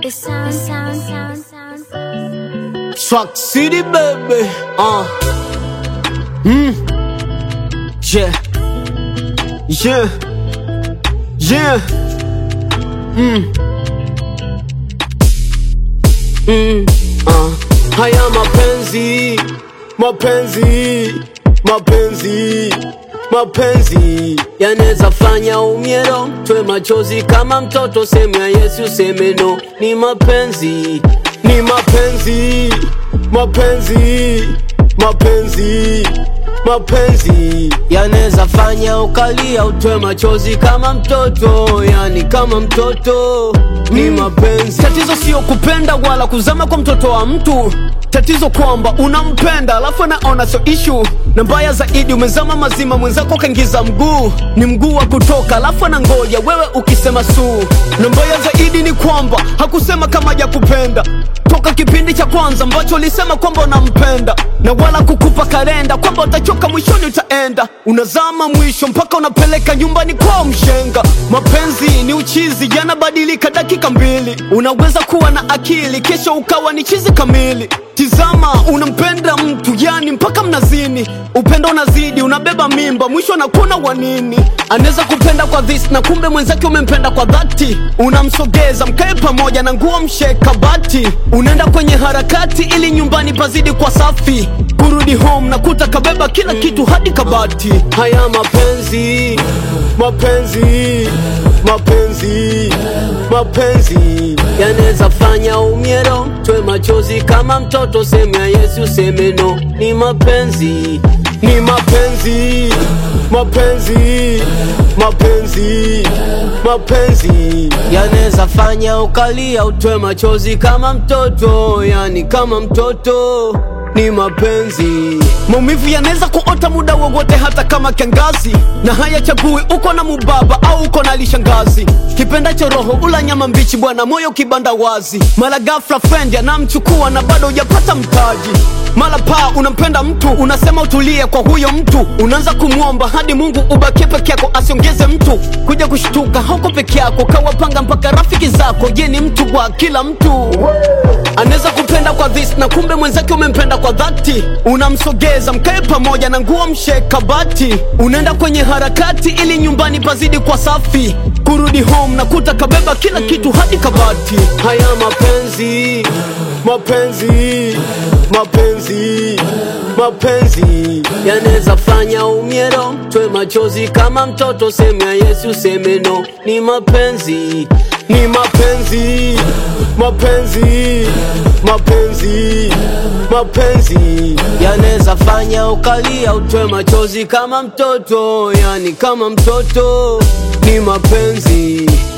It sounds, sounds, sounds, sounds. Swag City baby. Uh. Mm. Yeah. Yeah. Yeah. Mm. Mm. Uh. Haya mapenzi, mapenzi, mapenzi, mapenzi yanaweza fanya umiero twe machozi kama mtoto, sehemu ya Yesu seme no. Ni mapenzi, ni mapenzi, mapenzi, mapenzi, mapenzi yanaweza fanya ukalia utwe machozi kama mtoto, yani kama mtoto ni mapenzi. Tatizo sio kupenda wala kuzama kwa mtoto wa mtu, tatizo kwamba unampenda alafu anaona sio ishu, na mbaya zaidi umezama mazima, mwenzako kaingiza mguu, ni mguu wa kutoka, alafu anangoja wewe ukisema suu, na mbaya zaidi ni kwamba hakusema kama ya kupenda toka kipindi cha kwanza ambacho ulisema kwamba unampenda na wala kukupa kalenda kwamba utachoka mwishoni utaenda unazama mwisho mpaka unapeleka nyumbani kwa mshenga mapenzi ni uchizi yanabadilika dakika mbili unaweza kuwa na akili kesho ukawa ni chizi kamili tizama unampenda mtu yani mpaka mnazini upendo unazidi unabeba mimba mwisho anakuna wanini anaweza kupenda kwa this na kumbe mwenzake umempenda kwa dhati unamsogeza mkae pamoja na nguo msheka bati unaenda kwenye harakati ili nyumbani pazidi kwa safi kurudi home na kuta kabeba kila kitu hadi kabati haya mapenzi mapenzi mapenzi mapenzi yanaweza fanya umiero twe machozi kama mtoto sehemu ya Yesu seme no ni mapenzi ni mapenzi mapenzi mapenzi mapenzi yanaweza fanya ukalia utwe machozi kama mtoto yani kama mtoto ni mapenzi maumivu yanaweza kuota muda wowote hata kama kiangazi na hayachagui uko na mubaba au uko na lishangazi kipendacho roho ula nyama mbichi bwana moyo kibanda wazi mara ghafla friend anamchukua na bado hujapata mtaji mara paa unampenda mtu unasema utulie kwa huyo mtu unaanza kumwomba hadi mungu ubakie peke yako asiongeze mtu kuja kushtuka hauko peke yako kawapanga mpaka rafiki zako je ni mtu kwa kila mtu anaweza kupenda kwa this na kumbe mwenzake umempenda kwa dhati unamsogeza mkae pamoja na nguo msheka bati unaenda kwenye harakati ili nyumbani pazidi kwa safi kurudi home na kuta kabeba kila kitu hadi kabati haya mapenzi mapenzi mapenzi mapenzi yanaweza fanya umiero twe machozi kama mtoto sehemu ya Yesu seme no ni mapenzi ni mapenzi mapenzi mapenzi mapenzi yanaweza fanya ukalia utwe machozi kama mtoto yani kama mtoto ni mapenzi